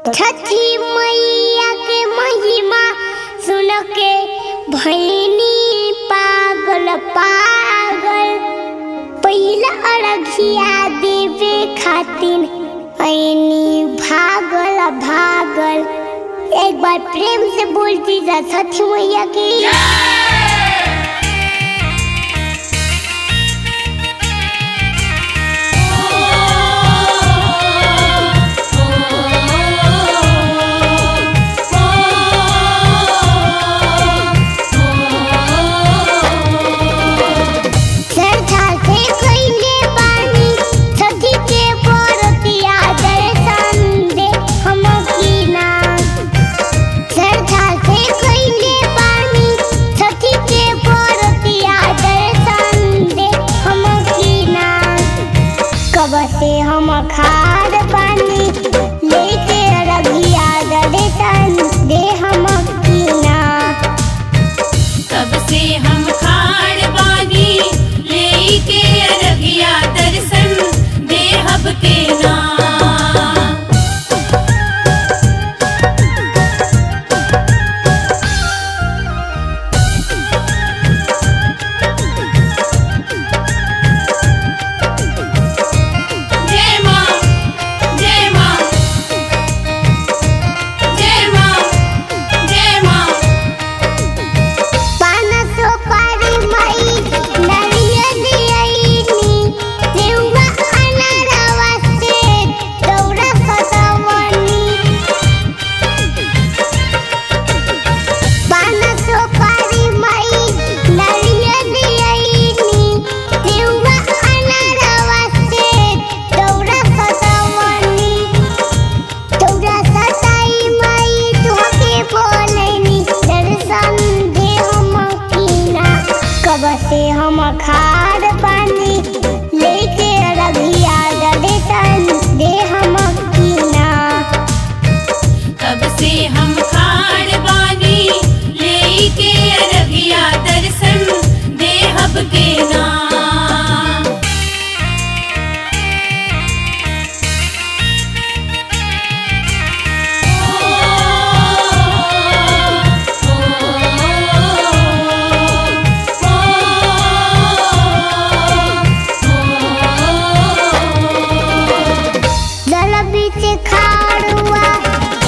छठी मैया के महिमा सुन के भैनी पागल पागल पहिला अरघिया देवे खातिर ऐनी भागल भागल एक बार प्रेम से बोलती जा छठी मैया की सरथा से कइले बानी छठी के बरतिया दर्शन दे हम कीना सरथा से कइले बानी छठी के बरतिया दर्शन दे हम कीना कब से हम खार बानी लेके रबिया दर्शन दे हम कीना तब से हम खाड़ बानी लेके अरबिया दर्शन देहब के नाम जय मां जय मां जय मां जय मां पानसो पारी मई नरियल दियईनी देवा अनारवा से दौड़ा सदवनी पानसो पारी मई नरियल दियईनी देवा अनारवा से दौड़ा सदवनी तोरा सताई माई तुहके बोलैनी दर्शन दे हम कीना कब से हम खार पानी लेके रबिया दर्शन दे हम कीना तब से हम खाड़ बानी लेके अरबिया दर्शन देहब के नाम जल बीच खाड़ुआ